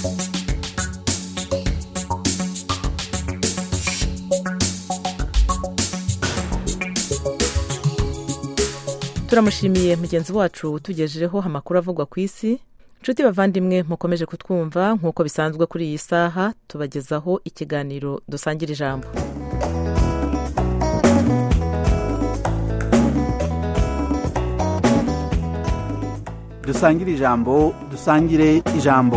turamushimiye mugenzi wacu utugejejeho amakuru avugwa ku isi inshuti bavandimwe mukomeje kutwumva nk'uko bisanzwe kuri iyi saha tubagezaho ikiganiro dusangira ijambo dusangire ijambo dusangire ijambo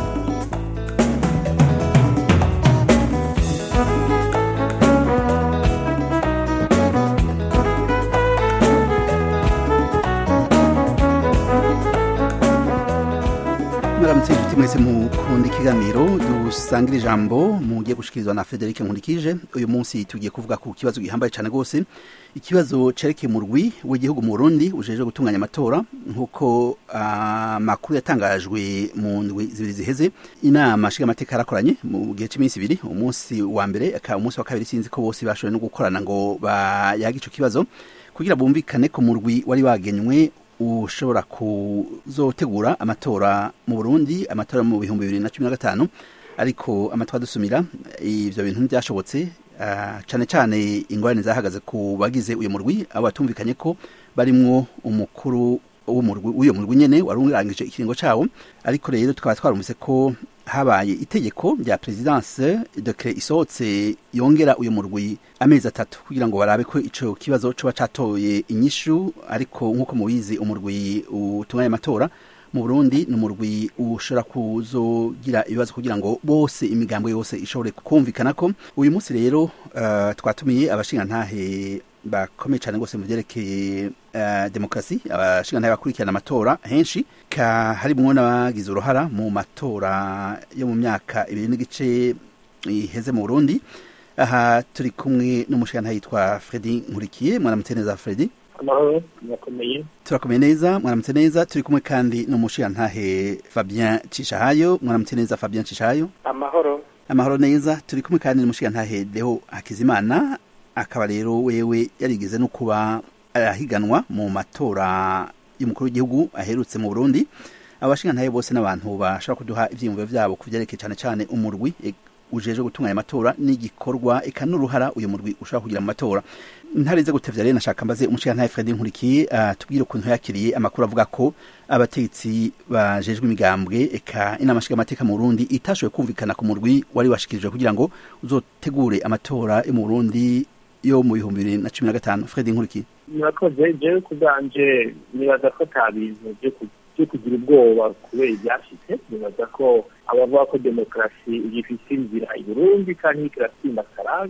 mwaramutse inshuti mwese mukunda ikiganiro dusangira ijambo mugiye gushikirizwa na frederic nkurikije uyu munsi tugiye kuvuga ku kibazo gihambaye cyane rwose ikibazo cerekeye mu rwi w'igihugu mu burundi ujejwe gutunganya amatora nk'uko amakuru yatangajwe mu ndwi zibiri ziheze inama nshingamateka yarakoranye mu gihe cy'iminsi ibiri umunsi wa mbere akaba umunsi wa kabiri sinzi ko bose bashoboye no gukorana ngo bayage ico kibazo kugira bumvikane ko mu rwi wari wagenywe ushobora kuzotegura amatora mu Burundi amatora mu bihumbi bibiri na cumi na gatanu ariko amatora dusumira ivyo bintu ntibyashobotse uh, cane cane ingorane zahagaze ku bagize uyo murwi abo batumvikanye ko barimwo umukuru w'uyo murwi nyene wari urangije ikiringo cawo ariko rero tukaba twarumvise ko habaye itegeko rya presidence decret isohotse yongera uyu murwi amezi atatu kugira ngo barabe ko ico kibazo coba catoye inyishu ariko nk'uko mubizi umurwi utunganya amatora mu Burundi ni umurwi ushobora kuzogira ibibazo kugira ngo bose imigambo yose ishobore kumvikana ko uyu munsi rero uh, twatumiye abashingantahe bakomeye cyane rwose mu byerekeye uh, demokarasi abashingantahe bakurikirana amatora henshi ka harimwo n'abagize uruhara mu matora yo mu myaka ibiri n'igice iheze mu Burundi aha turi kumwe n'umushingantahe yitwa Fredi Nkurikiye mwaramutse neza Fredi amahoro murakomeye turakomeye neza mwaramutse neza turi kumwe kandi n'umushingantahe Fabien Cishahayo mwaramutse neza Fabien Cishahayo amahoro amahoro neza turi kumwe kandi n'umushingantahe Deo Hakizimana akaba rero wewe yarigeze no kuba arahiganwa mu matora y'umukuru w'igihugu aherutse mu Burundi abashingantahe bose n'abantu bashobora kuduha ivyiyumviro vyabo kuvyerekeye cane cane umurwi ujeje gutunganya amatora n'igikorwa eka n'uruhara uyu murwi ushobora kugira mu matora ntarize gutevya rero nashaka mbaze umushingantahe Fred Nkurikiye uh, tubwire ukuntu yakiriye amakuru avuga ko abategetsi bajejwe imigambwe eka inama nshingamateka mu Burundi itashoboye kumvikana ku murwi wari washikirijwe kugira ngo uzotegure amatora yo mu Burundi yo mu bihumbi bibiri na cumi na gatanu Fred Nkurikiye murakoze jewe kubwanje nibaza ko ata bintu byo kugira ubwoba kubera ibyashitse nibaza ko abavuga ko demokarasi igifise inzira i Burundi kandi ikiratsimbakara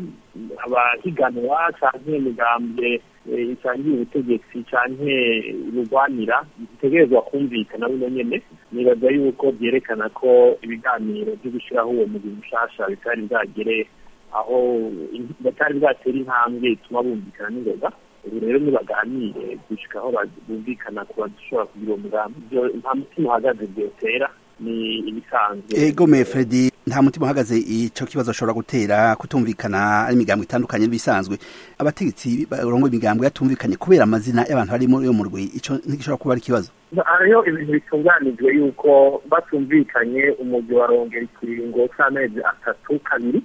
abahiganwa canke imigambwe isangiye ubutegetsi canke rugwanira bitegerezwa kumvikana bino nyene nibaza yuko vyerekana ko ibiganiro vyo gushiraho uwo mugwi mushasha bitari bwagere aho batari bwatera intambwe ituma bumvikana n'ingoga ubu rero nibaganire gushika aho bumvikana ku badashobora kugira uwo mugambi nta mutima uhagaze vyotera ni ibisanzwe ego me Fredi nta mutima uhagaze ico kibazo ashobora gutera kutumvikana ari imigambo itandukanye n'ibisanzwe abategetsi barongo imigambo yatumvikanye kubera amazina y'abantu bari muri uyo murwi ico ntigishobora kuba ari ikibazo hariho ibintu bitunganijwe yuko batumvikanye umugwi warongera ikiringo c'amezi atatu kabiri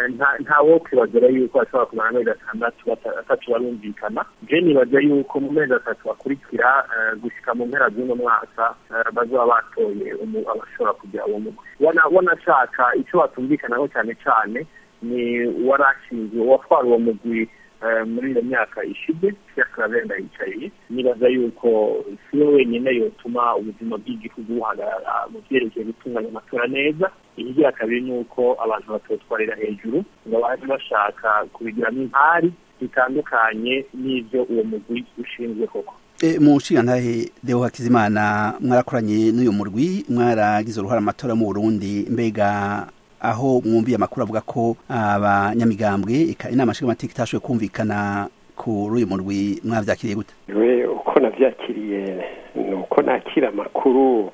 nta wo kwibagera yuko bashobora kumara amezi atandatu atatu barumvikana je nibaza yuko mu mezi atatu bakurikira gushika mu mpera z'uno mwaka bazoba batoye abashobora kugira uwo mugwi wanashaka ico batumvikanaho cyane cyane ni warashinzwe uwatwara uwo mugwi muri iyo myaka ishize yakarabenda yicariye nibaza yuko siwe wenyine yotuma ubuzima bw'igihugu buhagarara mu vyerekeye gutunganya amatora neza ikigira kabiri ni uko abantu batotwarira hejuru ngo baje bashaka kubigiramo impari bitandukanye n'ivyo uwo mugwi ushinzwe koko E, mu nshingantahe Deo Hakizimana mwarakoranye n'uyu murwi mwaragize uruhara amatora mu Burundi mbega aho mwumviye amakuru avuga ko abanyamigambwe inama nshingamateka itashoboye kumvikana kuri uyu murwi mwavyakiriye gute we uko navyakiriye ni uko nakira amakuru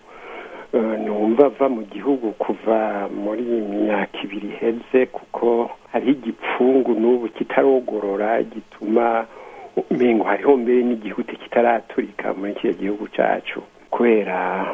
numva ava mu gihugu kuva muri myaka ibiri iheze kuko hariho igipfungu n'ubu kitarogorora gituma umengo hariho mbere n'igihugu kitaraturika muri kiriya gihugu cacu kubera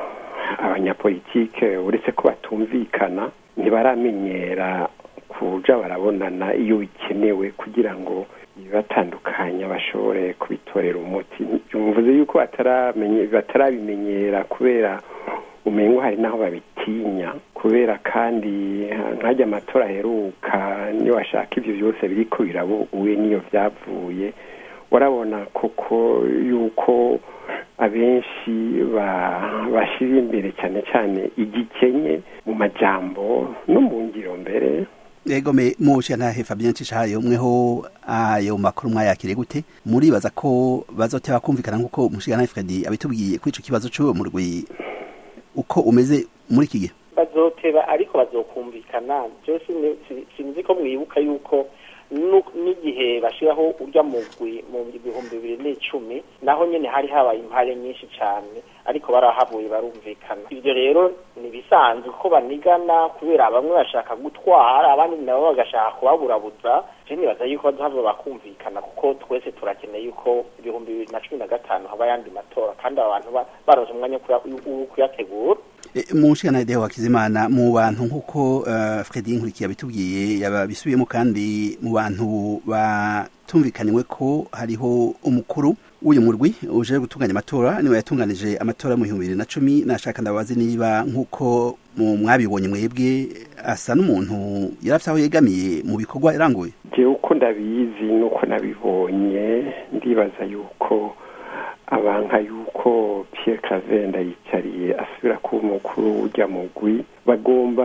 abanyapolitike uretse ko batumvikana ntibaramenyera kuja barabonana iyo bikenewe kugira ngo ibibatandukanya bashobore kubitorera umuti mvuze yuko batarabimenyera kubera umengo hari n'aho babitinya kubera kandi nkajya amatora aheruka niyo washaka ibyo byose biriko birabuwe niyo byavuye warabona koko yuko abenshi bashyira imbere cyane cyane igikenye mu majambo no mu ngiro mbere yego me mushe ntahe Fabien Cishayo mweho ayo makuru mwayakire gute muribaza ko bazoteba kumvikana nkuko umushigana Freddy abitubwiye kuri ico kibazo cyo mu rwi uko umeze muri iki gihe bazoteba ariko bazokumvikana byose sinzi ko mwibuka yuko n'igihe bashyiraho urya mugwi mu bihumbi bibiri n'icumi naho nyine hari habaye impare nyinshi cyane ariko barahavuye barumvikana ibyo rero ni bisanzwe ko banigana kubera bamwe bashaka gutwara abandi nabo bagashaka kubaburabuza nibaza yuko baduhava bakumvikana kuko twese turakeneye yuko ibihumbi bibiri na cumi na gatanu haba ayandi matora kandi aba bantu baronse umwanya wo kuyategura mu nshingano ya Hakizimana mu bantu nk'uko Fredy Nkurikiye abitubwiye yabisubiyemo kandi mu bantu batumvikaniwe ko hariho umukuru w'uyu murwi uje gutunganya amatora niwe yatunganije amatora mu bihumbi bibiri na cumi nashaka ndabazi niba nk'uko mwabibonye mwebwe asa n'umuntu yari afite aho yegamiye mu bikorwa yaranguye njyewe uko ndabizi nuko nabibonye ndibaza yuko abanka yuko Pierre Claver ndayicariye asubira kuba umukuru ujya mugwi bagomba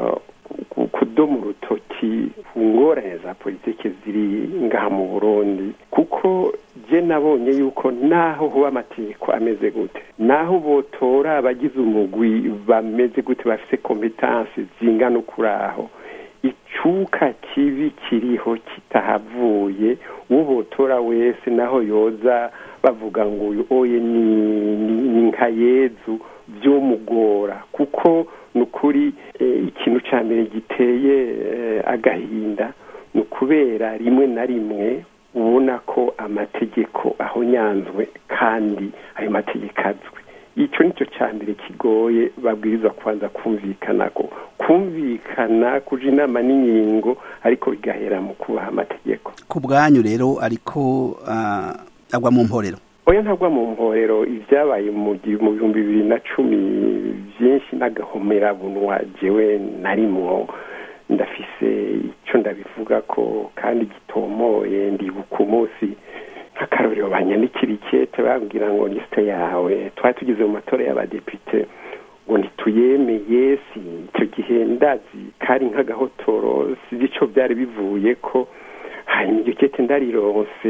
kudoma urutoki ku ngorane za politiki ziri ngaha mu burundi kuko je nabonye yuko naho huba amategeko ameze gute naho botora abagize umugwi bameze gute bafise kompetansi zingana ukuri aho icuka kibi kiriho kitahavuye uwo botora wese naho yoza bavuga ngo uyu oye ni nka yezu byomugora kuko ni ukuri ikintu cya mbere giteye agahinda ni ukubera rimwe na rimwe ubona ko amategeko aho nyanzwe kandi ayo mategeko azwi icyo nicyo cya mbere kigoye babwiriza kubanza kumvikana ko kumvikana kuja inama n'inkingo ariko bigahera mu kubaha amategeko ku bwanyu rero ariko agwa mu mporero oya ntagwa mu mporero ibyabaye mu bihumbi bibiri na cumi byinshi n'agahomerabunwa jewe narimwo ndafise icyo ndabivuga ko kandi gitomoye ndibuka umunsi nk'akarorero banyandikira ikete bambwira ngo lisite yawe twari tugeze mu matora y'abadepite ngo ntituyemeye si icyo gihe ndazi kari nk'agahotoro si icyo byari bivuye ko hanyuma iryo kete ndarironse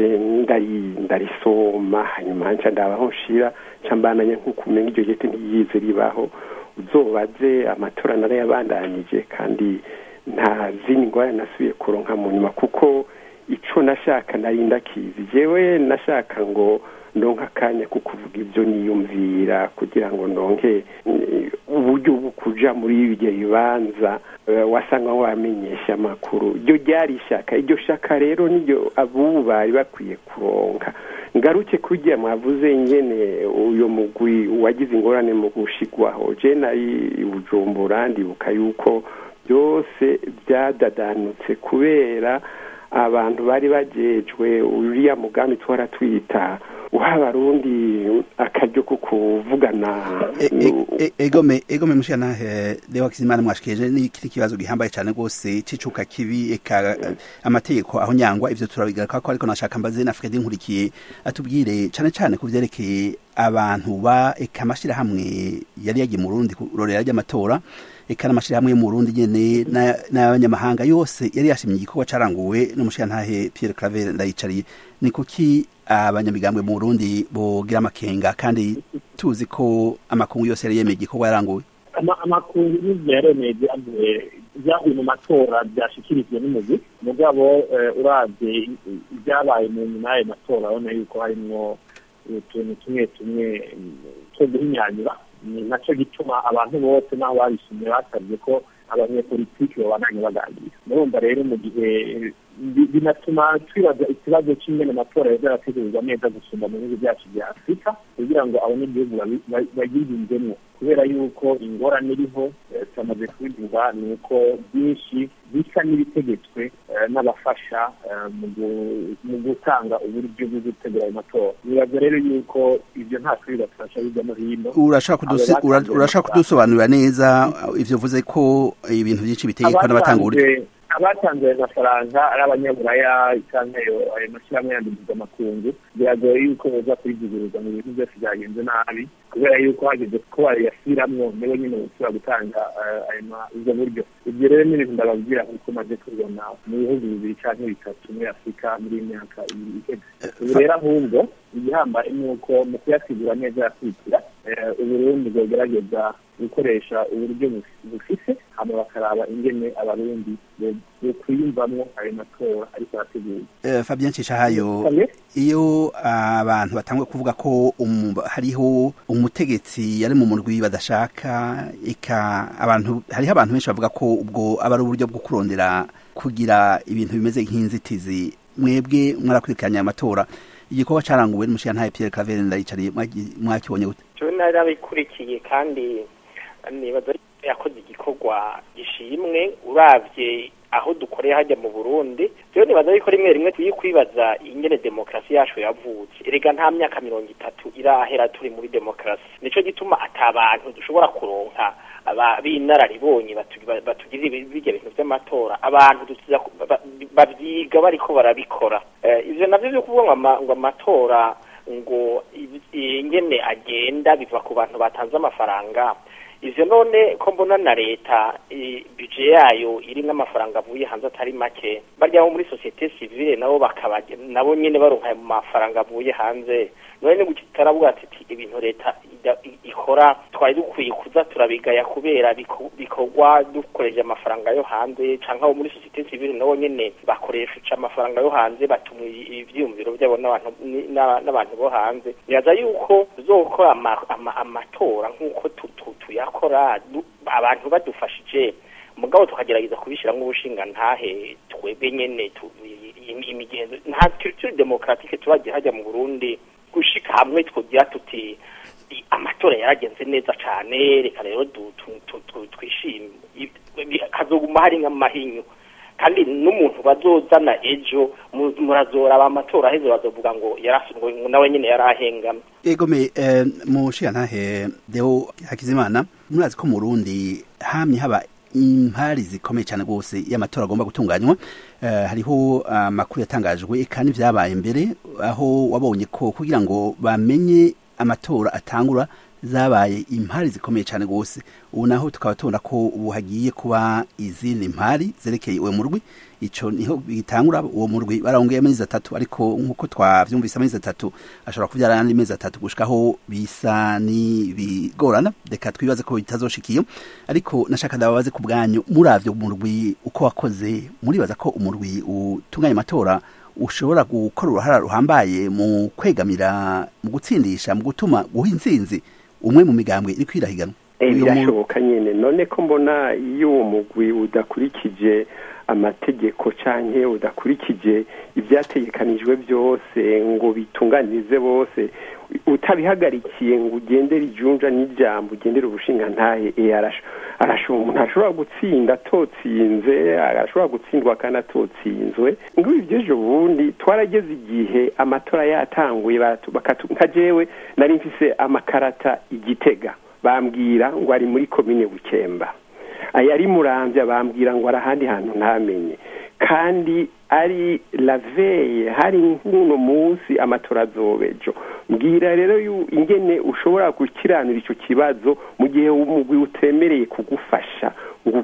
ndarisoma hanyuma nca ndabaho nshira nca mbananye nk'uko umenya iryo kete ntiyize ribaho uzobaze amatora narayabandanije kandi nta zindi ngwara nasubiye kuronka mu nyuma kuko ico nashaka nari ndakizi jewe nashaka ngo ndonka akanya ko kuvuga ibyo niyumvira kugira ngo ndonke uburyo bwo kuja muri ibyo bibanza wasanga wamenyesha amakuru iryo ryari ishaka iryo shaka rero niryo abubu bari bakwiye kuronka ngaruke kurya mwavuze nyene uyo mugwi wagize ingorane mu gushigwaho je nari bujumbura ndibuka yuko byose byadadanutse kubera abantu bari bajejwe uriya mugambi twara twita uha abarundi akaryo ko kuvugana egome egome mushana leo kizimana mwashikije ni kiti kibazo gihambaye cyane rwose cicuka kibi eka amategeko aho nyangwa ivyo turabigaruka ko ariko nashaka mbaze na Fredy nkurikiye atubwire cyane cyane ku vyerekeye abantu ba eka amashira hamwe yari yagiye mu Burundi kurorera ry'amatora eka n'amashirahamwe yo mu Burundi nyene n'abanyamahanga yose yari yashimye igikorwa caranguwe n'umushirantahe Pierre Claver ndayicariye ni kuki abanyamigambwe mu Burundi bogira amakenga kandi tuzi ko amakungu yose yari yemeye igikorwa yaranguwe amakungu y'ivyo yaremeye vyahuye mu matora vyashikirijwe n'umugwi mugabo uravye ibyabaye mu nyuma y'ayo matora urabona yuko harimwo utuntu tumwe tumwe two guhinyanyura ni nacyo gituma abantu bose n'aho babishimye basabye ko abanyepolitiki babandanye baganira murumva rero mu gihe binatuma twibaza ikibazo cy'ingene amatora yaza arategurwa neza gusumba mu bihugu byacu bya afurika kugira ngo abanyagihugu bayiyumvemo kubera yuko ingorane iriho tumaze kubivuga ni uko byinshi bisa n'ibitegetswe n'abafasha mu gutanga uburyo bwo gutegura ayo matora nibaza rero yuko ibyo nta kuri bafasha hirya no hino urashaka kudusobanurira neza ivyo uvuze ko ibintu byinshi bitegekwa n'abatanga uburyo abatanze ayo mafaranga ari abanyaburaya cyangwa ayo mashyirahamwe yandikirwa amakungu biragoye yuko baza kuyivuguruza mu bintu byose byagenze nabi kubera yuko hageze ko bayasiramwo nibo nyine bashobora gutanga ubwo buryo ibyo rero ni ibintu ndababwira kuko maze kubibona mu bihugu bibiri cyangwa bitatu muri afurika muri iyi myaka ibiri iheze ubu rero ahubwo igihambaye ni uko mu kuyasigura neza yakwitira uburundi bwagerageza gukoresha uburyo bufise hama bakaraba ingene abarundi bokwiyumvamwo ayo matora ariko arateguye fabien nshishahayo iyo abantu batangwe kuvuga ko hariho umutegetsi yari mu murwi badashaka eka abantu hariho abantu benshi bavuga ko ubwo aba ari uburyo bwo kurondera kugira ibintu bimeze nk'inzitizi mwebwe mwarakurikiranye amatora igikorwa caranguwe n'umushyira ntaye Pierre Claver ndayicariye mwakibonye gute cyo narabikurikiye kandi nibaza yakoze igikorwa gishimwe uravye aho dukoreye hajya mu Burundi rero nibaza yuko rimwe rimwe tuyi kwibaza ingene demokarasi yacu yavutse erega nta myaka mirongo itatu irahera turi muri demokarasi nico gituma atabantu dushobora kuronka b'inararibonye batugirira bijya bintu by'amatora abantu babyiga bariko barabikora ivyo navyo vyo kuvuga ngo amatora ngo ingene agenda biva ku bantu batanze amafaranga ivyo none ko mbona na leta bije yayo irimwo amafaranga avuye hanze atari make barya bo muri societe civile nabo bakaba nabo nyene baronka ayo mafaranga avuye hanze none ni gutaravuga ati ibintu leta ikora twari dukwiye kuza turabigaya kubera bikorwa dukoresheje amafaranga yo hanze canke abo muri societe civile nabo nyene bakoresha amafaranga yo hanze batuma ivyiyumviro vyabo n'abantu bo hanze biraza yuko tuzokora amatora nk'uko tuyakora abantu badufashije mugabo tukagerageza kubishyiramo ubushinga ntahe twebwe nyene imigenzo nta culture demokratique turagiye hajya mu Burundi gushika hamwe twogira tuti amatora yaragenze neza cyane reka rero twishime kazoguma hari nk'amahinyu kandi n'umuntu bazozana ejo murazora amatora aheze bazovuga ngo ngo nawe nyine yarahengamye egome mushiya ntahe deo hakizimana murazi ko mu Burundi hamye haba impari zikomeye cyane rwose y'amatora agomba gutunganywa hariho amakuru yatangajwe kandi byabaye mbere aho wabonye ko kugira ngo bamenye amatora atangura zabaye impari zikomeye cyane rwose ubu naho tukaba tubona ko ubu hagiye kuba izindi mpari zerekeye uwo murwi icyo niho bitangura uwo murwi barongeye amezi atatu ariko nk'uko twabyumvise amezi atatu ashobora kubyara n'andi mezi atatu gushikaho bisa n'ibigorana reka twibaze ko bitazoshikiye ariko nashaka ndababaze ku bwanyu muravyo umurwi uko wakoze muribaza ko umurwi utunganya amatora ushobora gukora uruhara ruhambaye mu kwegamira mu gutsindisha mu gutuma guha intsinzi umwe mu migambwe iri kwirahiganwa birashoboka nyine none ko mbona iyo uwo mugwi udakurikije amategeko canke udakurikije ibyategekanijwe byose ngo bitunganirize bose utabihagarikiye ngo ugendere ijunja n'ijambo ugendere ubushinga ntahe arashobora umuntu ashobora gutsinda atotsinze arashobora gutsindwa kandi atotsinzwe ngo ibyo ejo bundi twarageze igihe amatora yatanguye nka jewe nari mfise amakarata igitega bambwira ngo ari muri komine bukemba ayari murambya bambwira ngo ari ahandi hantu ntamenye kandi ari laveye hari nk'uno munsi amatora azobejo mbwira rero ingene ushobora gukiranura icyo kibazo mu gihe umugwi utemereye kugufasha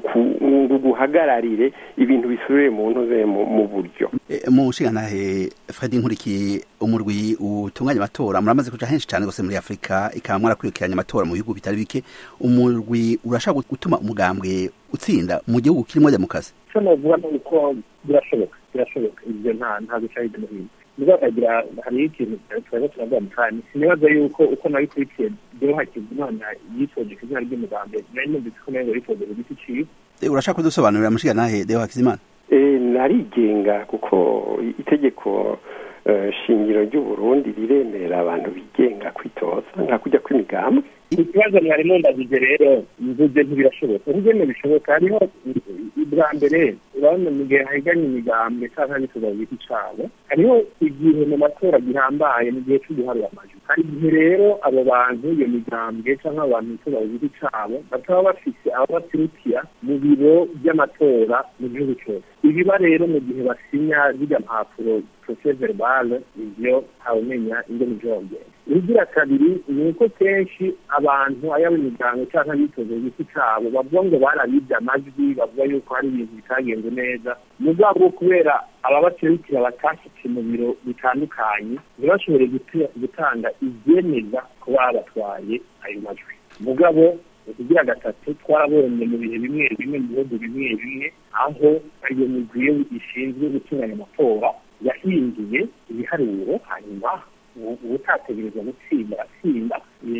ngo uguhagararire ibintu bisubire mu ntuze mu buryo mu nshingantahe Fred nkurikiye umurwi utunganya amatora muramaze kuja henshi cyane gose muri Afrika ikaba mwarakurikiranye amatora mu bihugu bitari bike umurwi urashaka gutuma umugambwe utsinda mu gihugu kirimo demokarasi icyo navuga ni uko birashoboka birashoboka ibyo nta nta guca hirya no hino niba bakagira hariho ikintu turaza turavuga mu kanya sinibaza yuko uko nabikurikiye rero hakizimana yitoje ku izina ry'umugambi nari numvise ko nawe yitoje ku giti ciwe urashaka kudusobanurira mushiga nahe deo hakizimana narigenga kuko itegeko shingiro ry'uburundi riremera abantu bigenga kwitoza nka kujya kw'imigambwe ikibazo mwarimu ndavuze rero mvuze ntibirashoboka ubugene bishoboka hariho bwa mbere urabona mu gihe hahiganye imigambwe cyangwa n'ituza ku giti cyabo hariho igihe mu matora gihambaye mu gihe cy'uguharura amajwi hari igihe rero abo bantu iyo migambwe cyangwa abantu bituza ku giti cyabo bataba bafise abo baturukira mu biro by'amatora mu gihugu cyose ibiba rero mu gihe basinya zirya mpapuro procès verbal ivyo ntawumenya ingene vyogenda ikigira kabiri ni uko kenshi abantu ayaba imiryango cyangwa abitoza igiti cyabo bavuga ngo barabibye amajwi bavuga yuko hari ibintu bitagenze neza mugabo kubera ababaserukira batashitse mu biro bitandukanye ntibashobore gutanga ibyemeza ko babatwaye ayo majwi mugabo kugira gatatu twarabonye mu bihe bimwe bimwe mu bihugu bimwe bimwe aho iyo migwi ishinzwe gutunganya amatora yahinduye ibiharuro hanyuma ubutategereza gutsinda atsinda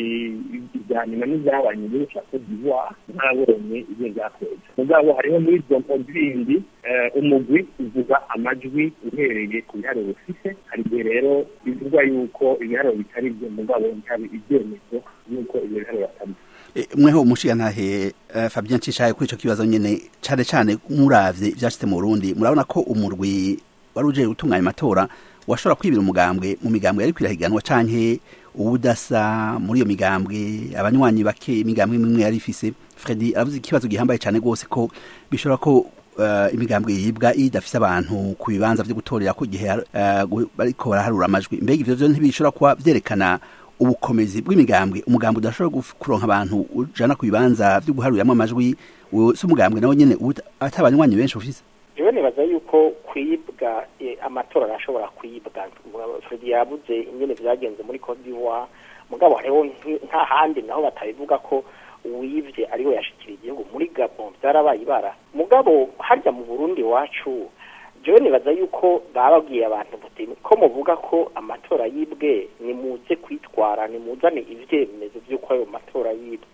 ibya nyuma n'ibyabaye mu gihugu cya cote d'ivoire ntarabonye ibyo byakweza mugabo hariho muri izo mpunzi bindi umugwi uvuga amajwi uhereye ku biharuro ufise hari igihe rero bivugwa yuko ibiharuro bitari byo mugabo ntabe ibyemezo y'uko ibyo biharuro atari mweho umushigantahe fabien nshishaye kuri icyo kibazo nyine cyane cyane muravye ibyashitse mu burundi murabona ko umurwi wari uje gutunganya amatora washobora kwibira umugambwe mu migambwe yari kwirahiganwa canke ubudasa muri iyo migambwe abanywanyi bake imigambwe imwe yari ifise Freddy aravuze ikibazo gihambaye cyane gose ko bishobora ko uh, imigambwe yibwa idafise abantu ku bibanza vyo gutorera ko gihe uh, bariko baraharura amajwi mbega ivyo vyo ntibishobora kuba vyerekana ubukomezi bw'imigambwe umugambwe udashobora kuronka abantu ujana ku bibanza vyo guharuriramo amajwi si umugambwe nawe nyene atabanywanyi benshi ufise jewe nibaza yuko kwibwa amatora arashobora kwibwa fredi yabuze ingene vyagenze muri cote d'ivoire mugabo hariho nta handi naho batabivuga ko uwivye ariwe yashikira igihugu muri gabon vyarabaye ibara mugabo harya mu burundi wacu jewe nibaza yuko bababwiye abantu bati ko muvuga ko amatora yibwe nimuze kwitwara nimuzane ivyemezo vy'uko ayo matora yibwe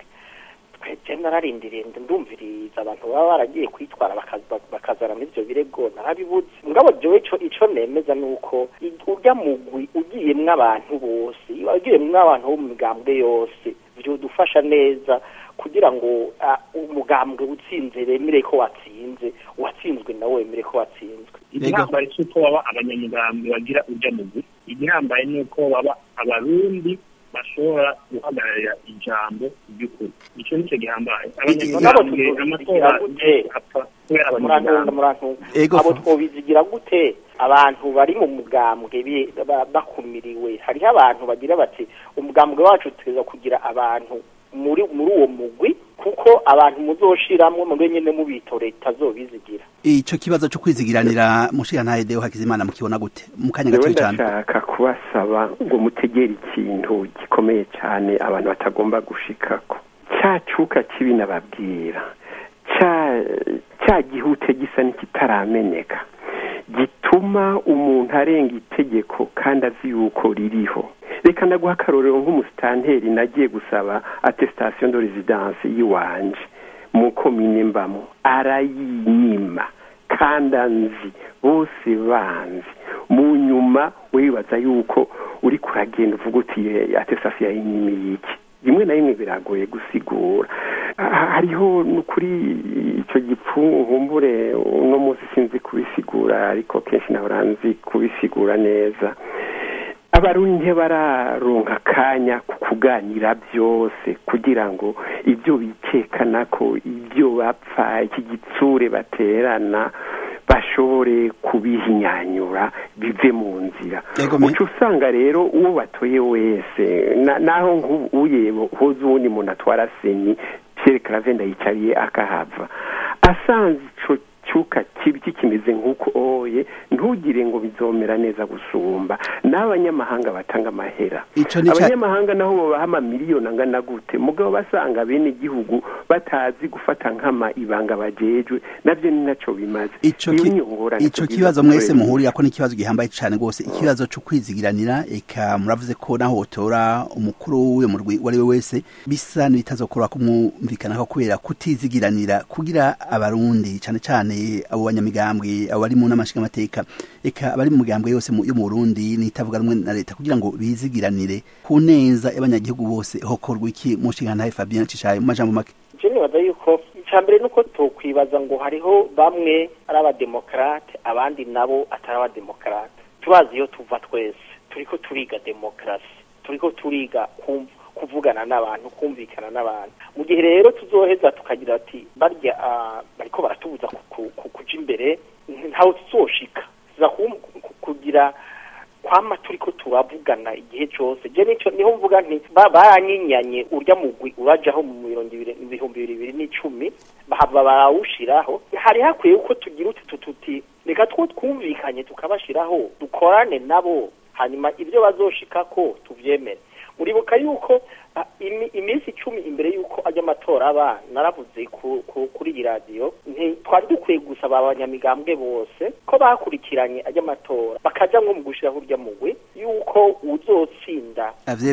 je nararindiriye ndumviriza abantu baba baragiye kwitwara bakazana n'ivyo birego narabibuze mugabo jewe ico ico nemeza nuko urya mugwi ugiyemwo abantu bose ugiyemwo abantu bo mu migambwe yose vyodufasha neza kugira ngo umugambwe utsinze bemere ko watsinze uwatsinzwe nawe wemere ko watsinzwe igihambaye si uko baba abanyamugambwe bagira urya mugwi igihambaye ni uko baba abarundi bashobora guhagararira ijambo ry'ukuri icyo nicyo gihambaye abanyamugambwe amatora apfa kubera abanyamugambwe abo twobizigira gute abantu bari mu mugambwe bakumiriwe hariho abantu bagira bati umugambwe wacu tuza kugira abantu muri muri uwo mugwi kuko abantu muzoshiramwo mwe nyene mubitoreye itazobizigira ico kibazo cyo kwizigiranira mushigantahe Deo Hakizimana mukibona gute mu kanya gato cyane ndashaka kubasaba ngo mutegere ikintu gikomeye cyane abantu batagomba gushikako cya cuka kibi nababwira cya cya gihute gisa n'ikitarameneka gituma umuntu arenga itegeko kandi azi yuko ririho reka ndaguha akarorero nk'umusitanteri nagiye gusaba attestation de residence y'iwanje mu komine mbamo arayinyima kandi anzi bose banzi mu nyuma wibaza yuko uri kuragenda uvuga uti attestation yayinyimiye iki rimwe na rimwe biragoye gusigura hariho kuri icyo gipfungu nkumbure uno munsi sinzi kubisigura ariko kenshi nahora nzi kubisigura neza abarundi bararonka akanya ku kuganira byose kugira ngo ibyo bikekana ko ibyo bapfa iki gitsure baterana bashobore kubihinyanyura bive mu nzira uca usanga rero uwo batoye wese naho nk'uye hoze uwundi muntu atwara seni pierre cravenda yicariye akahava asanze ico cyuka kibi kikimeze nk'uko oye ntugire ngo bizomera neza gusumba n'abanyamahanga batanga amahera abanyamahanga naho babaha amamiliyoni angana gute mugabo basanga bene igihugu batazi gufata nk'ama ibanga bajejwe nabyo ni nacyo bimaze ico kibazo mwese muhurira ko n'ikibazo gihambaye cyane rwose ikibazo cyo kwizigiranira eka muravuze ko naho wotora umukuru w'uyo murwi uwo ari we wese bisa n'ibitazokora kumwumvikanaho kubera kutizigiranira kugira abarundi cyane cyane abo banyamigambwe abo bari mu n'amashingamateka eka abari mu migambwe yose yo mu burundi n'itavuga rumwe na leta kugira ngo bizigiranire ku neza y'abanyagihugu bose hokorwa iki mu nshingantahe fabien cishaye mu majambo make je nibaza yuko icya mbere nuko tokwibaza ngo hariho bamwe ari abademokarate abandi nabo atari abademokarate tubazi iyo tuva twese turiko turiga demokarasi turiko turiga kumva kuvugana n'abantu kumvikana n'abantu mu gihe rero tuzoheza tukagira ati barya bariko baratubuza kuja imbere ntawe tuzoshika tuza kugira kwama turiko turavugana igihe cyose je nico niho mvuga nti baranyinyanye urya mugwi urajaho mu mirongo ibihumbi bibiri n'icumi bahava barawushiraho hari hakwiye uko tugira utu tuti reka two twumvikanye tukabashiraho dukorane nabo hanyuma ibyo bazoshikako tuvyemere muribuka yuko iminsi icumi imbere y'uko ajya amatora aba naravuze kuri iyi radiyo twari dukwiye gusaba abanyamigambwe bose ko bakurikiranye ajya amatora bakajya nko mu gushyiraho urya mugwi y'uko uzotsinda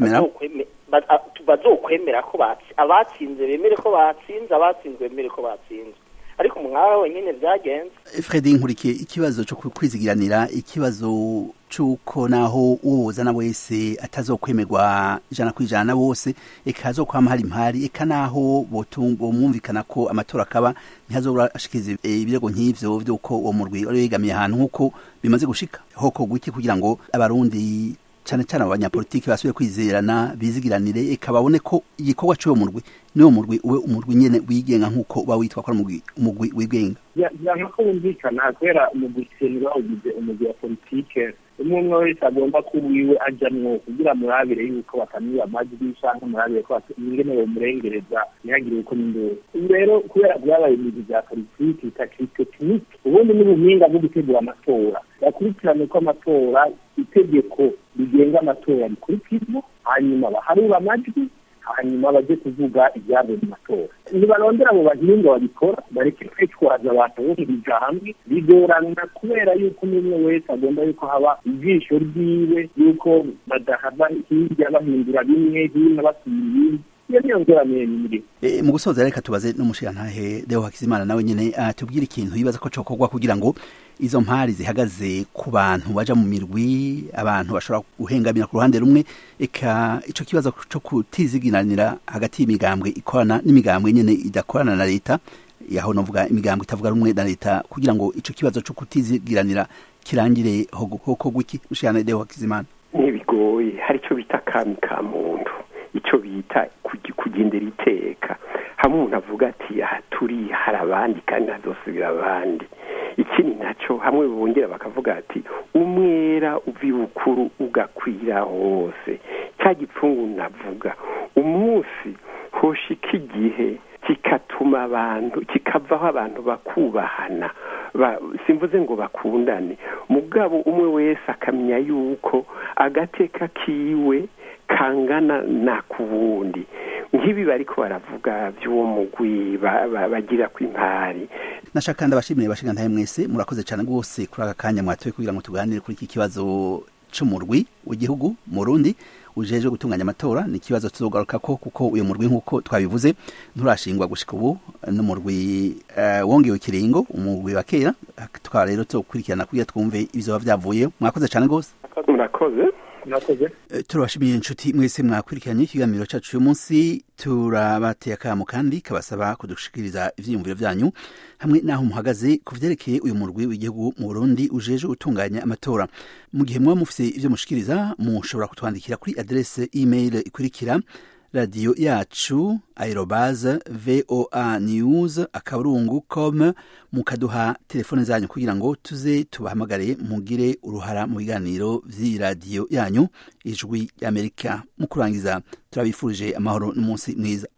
bazokwemera ko abatsinze bemere ko batsinze abatsinzwe bemere ko batsinze ariko umwara wenyine byagenze fredi nkurikiye ikibazo cyo kwizigiranira ikibazo cy'uko naho uwuzana wese atazokwemerwa ijana ku ijana na bose eka hazokwama hari impari eka naho bomwumvikana ko amatora akaba ntihazobura ashikiriza ibirego nk'ivyo vy'uko uwo murwi wari wegamiye ahantu nk'uko bimaze gushika hokorwa iki kugira ngo abarundi cyane cyane abanyapolitiki basubire kwizerana bizigiranire eka babone ko igikorwa cy'uwo murwi niwo murwi ube umurwi nyene wigenga nk'uko uba witwa ko ari umurwi wigenga yanga ko wumvikana kubera umugwi senera ugize umugwi wa politike umwe umwe wese agomba ko wiwe ajamwo kugira murabire yuko bakamwiba amajwi canke murabire ko ingene bomurengereza ntihagire uko n'induru ubu rero kubera vyabaye ibintu vya politiki bitakiri tekinike ubundi n'ubuhinga bwo gutegura amatora bakurikirane ko amatora itegeko rigenga amatora rikurikizwa hanyuma baharura amajwi hanyuma baje kuvuga ibyavuye mu matora ntibarondera abo bahinga babikora bareke kwitwaza abantu bo bija hamwe bigorana kubera yuko n'umwe wese agomba yuko haba ijisho ryiwe yuko badahava hirya bahindura bimwe hino basubira ibindi iyo niyo ngorane nyiri mu gusoza reka tubaze n'umushirantahe Deo Hakizimana nawe nyene atubwira ikintu yibaza ko cokorwa kugira ngo izo mpari zihagaze ku bantu baja mu mirwi abantu bashobora guhengamira ku ruhande rumwe eka ico kibazo co kutizigiranira hagati y'imigambwe ikorana n'imigambwe nyene idakorana na leta yaho novuga imigambwe itavuga rumwe na leta kugira ngo ico kibazo co kutizigiranira kirangire hoko gwiki mushirana Deo Hakizimana ntibigoye hari ico bita kami ka muntu icyo bita kugendera iteka hamwe umuntu avuga ati aha turi hari abandi kandi hazosubira abandi ikindi nacyo hamwe bongera bakavuga ati umwera uva ibukuru ugakwira hose cya gipfungu navuga umunsi hoshika igihe kikatuma abantu kikavaho abantu bakubahana simvuze ngo bakundane mugabo umwe wese akamenya yuko agateka kiwe kangana na ku wundi nk'ibi bariko baravuga by'uwo mugwi bagira ku impari nashaka ndabashimire bashinga ntahe mwese murakoze cyane rwose kuri aka kanya mwatoye kugira ngo tuganire kuri iki kibazo c'umurwi w'igihugu mu Burundi ujejwe gutunganya amatora ni ikibazo tuzogaruka ko kuko uyu murwi nk'uko twabivuze nturashingwa gushika ubu n'umurwi uh, wongewe ikiringo umurwi wa kera tukaba rero tuzokurikirana kugira twumve ibizoba vyavuye mwakoze cyane rwose murakoze murakoze turabashimiye inshuti mwese mwakurikiranye ikiganiro cyacu uyu munsi turabateye akamo kandi kabasaba kudushikiriza ivyiyumviro vyanyu hamwe n'aho muhagaze ku vyerekeye uyu murwi w'igihugu mu Burundi ujeje gutunganya amatora mu gihe muba mufise ivyo mushikiriza mushobora kutwandikira kuri adresse email ikurikira radiyo yacu aerobaze voa news akaburungu com mukaduha telefone zanyu kugira ngo tuze tubahamagare mugire uruhara mu biganiro vy'iradiyo yanyu ijwi y'amerika mu kurangiza turabifurije amahoro n'umunsi mwiza